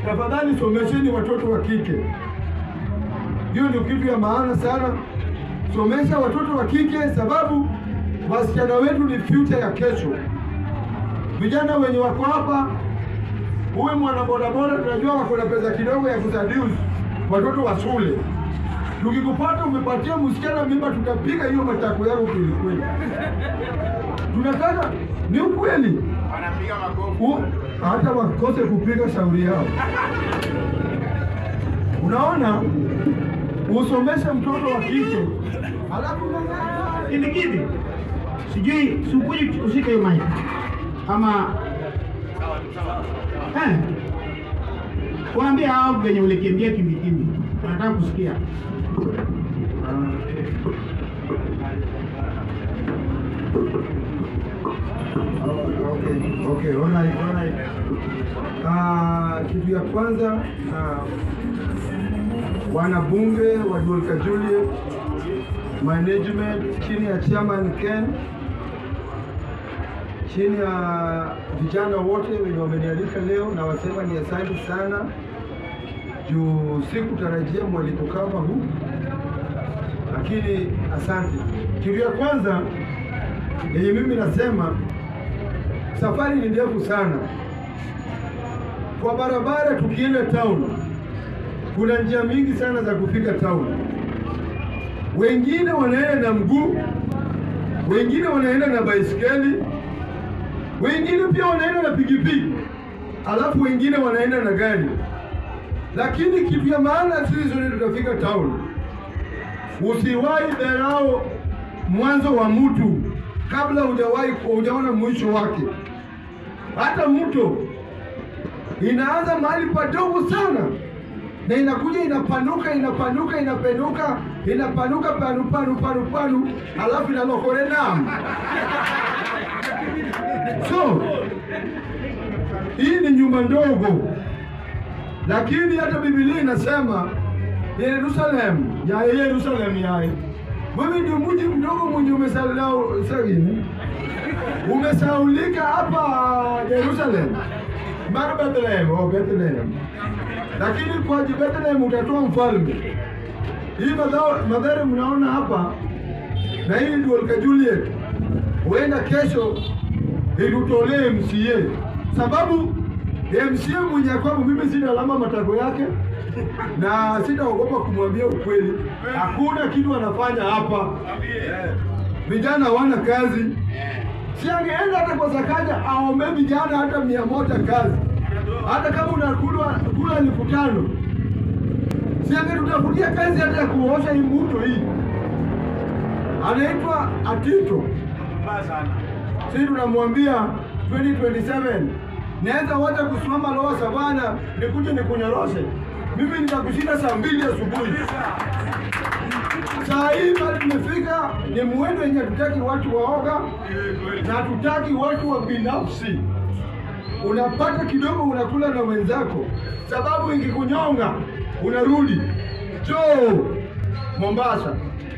tafadhali somesheni watoto wa kike. Hiyo ndio kitu ya maana sana. Somesha watoto wa kike, sababu wasichana wetu ni future ya kesho. Vijana wenye wako hapa, huwe mwana bodaboda, tunajua wako na pesa kidogo ya kuseduce watoto wa shule. Tukikupata umepatia msichana mimba, tutapiga hiyo matako yako kweli kweli. Tunataka ni ukweli, Wanapiga makofi. U- hata wakose kupiga shauri yao. Unaona, usomeshe mtoto wa kike alafu Kivikidi, sijui sikuji ushike hiyo mic ama eh, waambie hao venye ulikimbia kimbikimbi, wanataka kusikia. Okay, okay, alright, alright. Ah, kitu ya kwanza ah, wanabunge wa Dolka Juliet management chini ya chairman Ken, chini ya vijana wote wenye wamenialika leo, na wasema ni asante sana juu sikutarajia mwaliko kama huu, lakini asante. Kitu ya kwanza yenye mimi nasema safari ni ndefu sana kwa barabara. Tukienda town, kuna njia mingi sana za kufika town. Wengine wanaenda na mguu, wengine wanaenda na baisikeli, wengine pia wanaenda na pikipiki, alafu wengine wanaenda na gari. Lakini kitu ya maana, sisi zote tutafika town. Usiwahi dharau mwanzo wa mtu kabla hujawahi hujaona mwisho wake. Hata mto inaanza mahali padogo sana na inakuja inapanuka inapanuka inapenuka inapanuka panu panu panu panu, alafu inalokore nam. So hii ni nyumba ndogo, lakini hata Biblia inasema Yerusalem ya Yerusalem yaye wewe ndio mji mdogo mwenye umesalau sagini umesaulika hapa Jerusalem mara Bethlehem, oh Bethlehem. Lakini kwa Bethlehem utatoa mfalme. Hii madhao madhari mnaona hapa na hii ndio Olka Juliet, huenda kesho itutolee MCA, sababu MCA mwenye kwamba mimi sina alama matako yake na sitaogopa kumwambia ukweli. Hakuna kitu anafanya hapa, vijana hawana kazi. Si angeenda hata kwa Sakaja aombe vijana hata mia moja kazi, hata kama unakula kula elfu tano si angetutafutia kazi hata ya kuosha hii mto hii. Anaitwa Atito, Mbaya sana. si tunamwambia 2027 naweza wacha kusimama Lower Savana nikuje nikunyoroshe. Mimi nitakushinda saa mbili asubuhi. Saa hii bado tumefika, ni mwendo yenye hatutaki watu waoga na hatutaki watu wa binafsi. Unapata kidogo unakula na wenzako, sababu ingikunyonga unarudi joo Mombasa.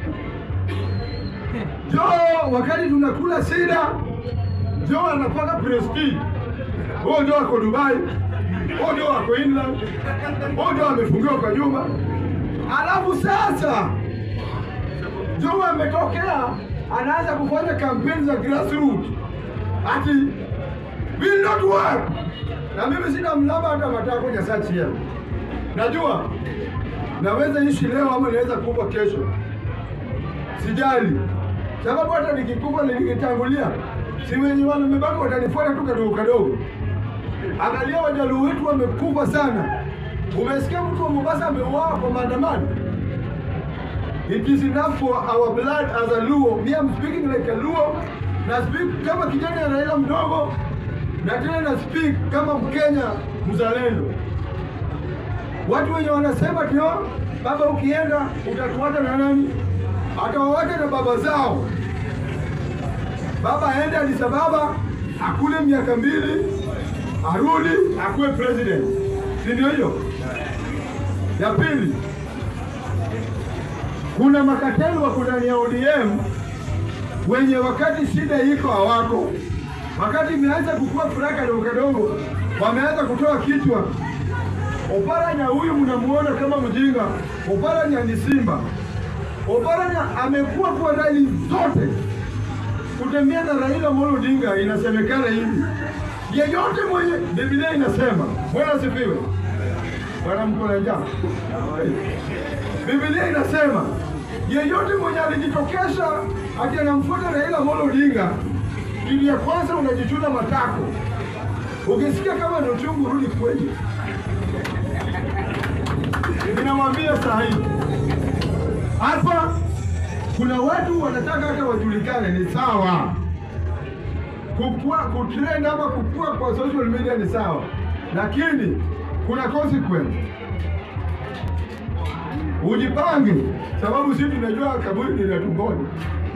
Joo wakati tunakula sida, joo anapaka prestige. Huo ndio ako Dubai, huo ndio ako England, huo ndio amefungiwa kwa nyumba. Alafu sasa Joe ametokea anaanza kufanya kampeni za grassroots ati will not work, na mimi sina mlaba hata matako nyasachi ya najua naweza ishi leo ama naweza kufa kesho, sijali, sababu hata nikikufa nikitangulia, si wenye wamebaki watanifuata tu kadogo kadogo. Angalia wajaluo wetu wamekufa sana. Umesikia mtu wa Mombasa ameuawa kwa maandamano? It is enough for our blood as a Luo. Me, I'm speaking like a Luo. Na speak kama kijana ya Raila mdogo na tena na speak kama Mkenya mzalendo. Watu wenye wanasema tio baba, ukienda utatuacha na nani? Atawawacha na baba zao. Baba aende Addis Ababa akule miaka mbili, arudi akuwe president, si ndio hiyo? Ya pili, kuna makateli wako ndani ya ODM wenye wakati shida iko hawako, wakati imeanza kukua furaka kadogo kadogo, wameanza kutoa kichwa, Oparanya huyu mnamuona kama mjinga. Oparanya ni simba. Oparanya amekuwa kwa rali zote kutembea na Raila Amolo Odinga. Inasemekana hivi, yeyote mwenye, Biblia inasema, Bwana asifiwe. Bwana mko na njaa? Biblia inasema yeyote mwenye alijitokesha ati anamfuata Raila Amolo Odinga, kitu ya kwanza unajichuna matako. Ukisikia kama ni uchungu, rudi kwenye. Ninamwambia saa hii hapa kuna watu wanataka hata wajulikane, ni sawa. Kukua, kutrend ama kukua kwa social media ni sawa, lakini kuna consequence. Ujipange, sababu sisi tunajua kaburi ni la tumboni.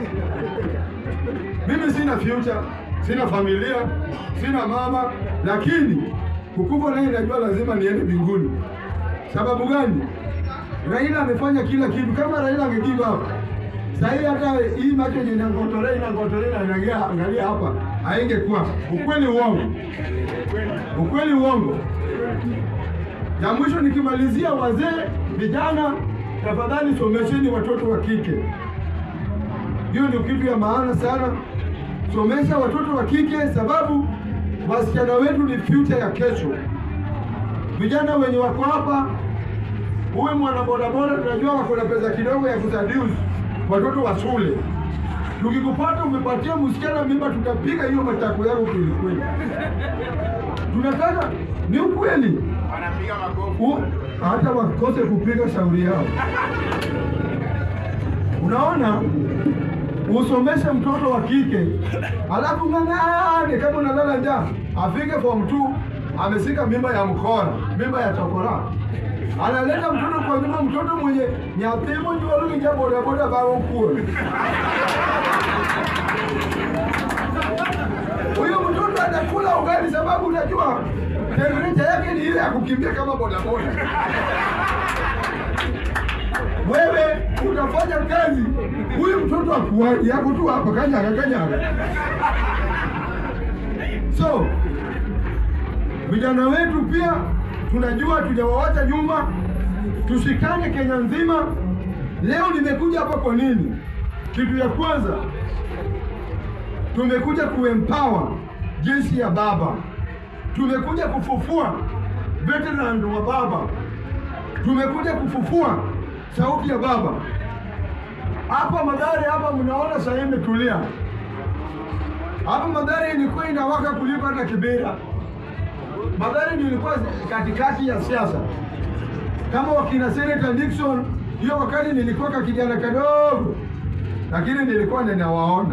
Mimi sina future, sina familia, sina mama, lakini kukufa naye najua lazima niende mbinguni. Sababu gani? Raila amefanya kila kitu. Kama Raila angegive up sahii, hata hii macho yenye inangotolea inangotolea na inaangalia angalia hapa, haingekuwa. Ukweli uongo? Ukweli uongo? Ya mwisho nikimalizia, wazee, vijana, tafadhali somesheni watoto wa kike. Hiyo ndio kitu ya maana sana. Somesha watoto wa kike, sababu wasichana wetu ni future ya kesho. Vijana wenye wako hapa, huwe mwana bodaboda, tunajua wako na pesa kidogo ya kusaduce watoto wa shule. Tukikupata umepatia msichana mimba, tutapiga hiyo matako yako kwelikweli. Tunataka ni ukweli, Wanapiga makofi. U- hata wakose kupiga shauri yao. Unaona, usomeshe mtoto wa kike alafu ng'ang'ane, kama unalala njaa, afike form 2 amesika mimba ya mkora, mimba ya chokora, analeta mtoto kwa nyumba, mtoto mwenye nyathimo nyuolunja bodaboda bao kuo huyo mtoto atakula ugali, sababu unajua temperature yake ni ile ya kukimbia kama bodaboda. Wewe utafanya kazi, huyu mtoto akuaji yako tu hapa kanyaga kanyaga. So vijana wetu pia tunajua tujawawacha nyuma, tushikane Kenya nzima. Leo nimekuja hapa kwa nini? Kitu ya kwanza tumekuja kuempower jeshi ya baba, tumekuja kufufua veteran wa baba, tumekuja kufufua sauti ya baba. Hapa Mathare hapa mnaona sasa imetulia. Hapa Mathare ilikuwa inawaka kuliko hata Kibera. Mathare ndio ilikuwa katikati ya siasa, kama wakina Senator Nixon. Hiyo wakati nilikuwa ka kijana kadogo, lakini nilikuwa ninawaona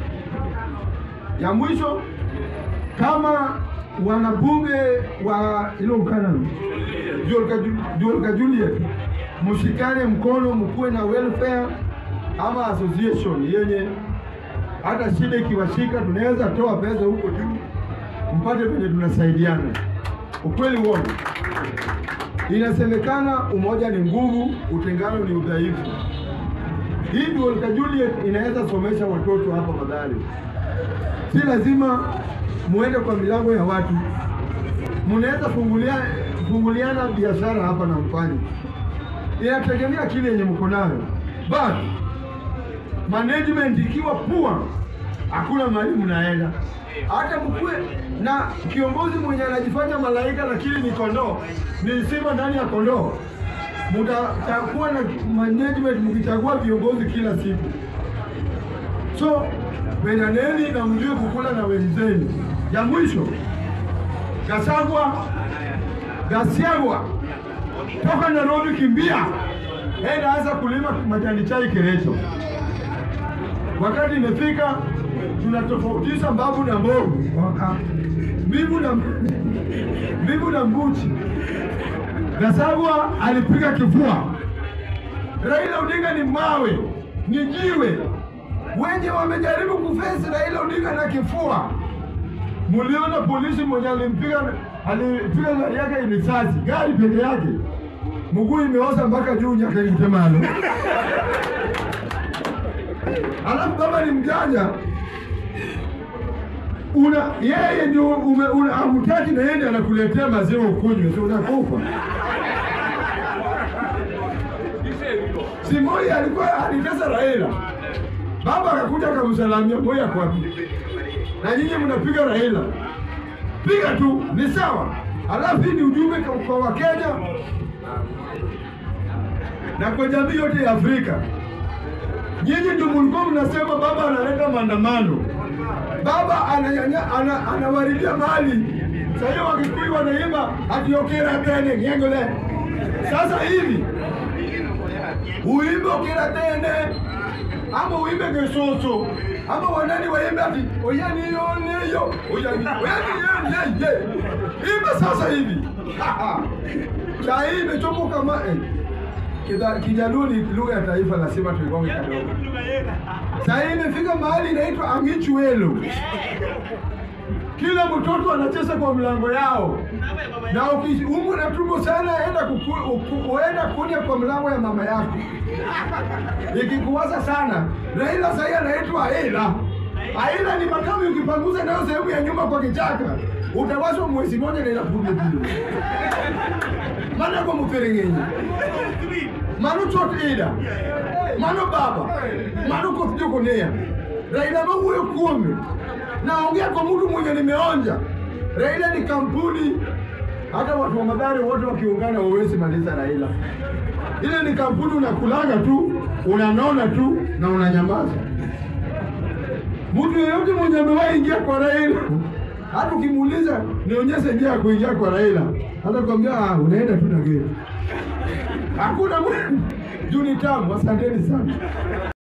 ya mwisho kama wanabunge wa ilo mkana Jolka Juliet, mshikane mkono, mkuwe na welfare ama association yenye hata shida ikiwashika tunaweza toa pesa huko juu mpate venye tunasaidiana. Ukweli uongo? Inasemekana umoja ni nguvu, utengano ni udhaifu. Hii Jolka Juliet inaweza somesha watoto hapa Mathare. Si lazima muende kwa milango ya watu, mnaweza fungulia funguliana biashara hapa na mfanye. Inategemea kile yenye mko nayo, but management ikiwa pua, hakuna mahali mnaenda. Hata mkuwe na kiongozi mwenye anajifanya malaika lakini ni kondoo, ni simba ndani ya kondoo, mtakuwa na management mkichagua viongozi kila siku. So pendaneni na mjue kukula na wenzenu. Ya mwisho, Gasagwa, Gasiagwa, toka Nairobi, kimbia enda anza kulima majani chai Kericho. Wakati imefika, tunatofautisha mbavu na mbovu, Waka- mbivu na mbivu na mbuchi. Gasagwa alipiga kifua, Raila Odinga ni mawe, ni jiwe wenye wamejaribu kufesi Raila Odinga na kifua. Muliona polisi mwenye alimpiga alipiga gari yake risasi, gari peke yake, mguu imeoza mpaka juu nyakaitemalo. Alafu baba ni mjanja, una yeye ndio ume- una- hamtaki na yeye ndiye anakuletea maziwa ukunywe, si unakufa si Moi alikuwa alitesa Raila, baba akakuja akamsalamia Moi ako wapi? Na nyinyi mnapiga Raila, piga tu, ni sawa. Alafu hii ni ujumbe kwa- kwa Wakenya na kwa jamii yote ya Afrika. Nyinyi ndio mlikuwa mnasema baba analeta maandamano, baba ananyanya ana, anawaridhia mali. Sasa hiyo Wakikuyu wanaimba atiokera tene ngengole. Sasa hivi uimbe okera tene ama uimbe gesoso ama wanani waimbe ati oyani yoneyo oyani oyani yeye imba sasa hivi saa hii imechoka kama eh. Kida- Kijaluo ni lugha ya taifa, lazima tuigonge kadogo. Saa hii imefika mahali inaitwa angichuelo. Kila mtoto anacheza kwa mlango yao, na ukiumwa na tumbo sana, enda kuku- uku- uenda kunya kwa mlango ya mama yako. Ikikuwaza sana, Raila sahii anaitwa Aila. Aila ni makamu, ukipanguza nayo sehemu ya nyuma kwa kichaka, utawashwa mwezi moja na inakuja vile mana kwa mferengenye mano chot ida mano baba mano koth jokonea Raila mawuoyo kuome naongea kwa mtu mwenye nimeonja Raila ni kampuni hata watu wa Mathare wote wakiungana wawezi maliza Raila ile ni kampuni unakulaga tu unanona tu na unanyamaza mtu yeyote mwenye amewahi ingia kwa Raila hata ukimuuliza nionyeshe njia ya kuingia kwa Raila hata kwambia ah, unaenda tu na gari hakuna mtu juu ni tamu. Asanteni sana.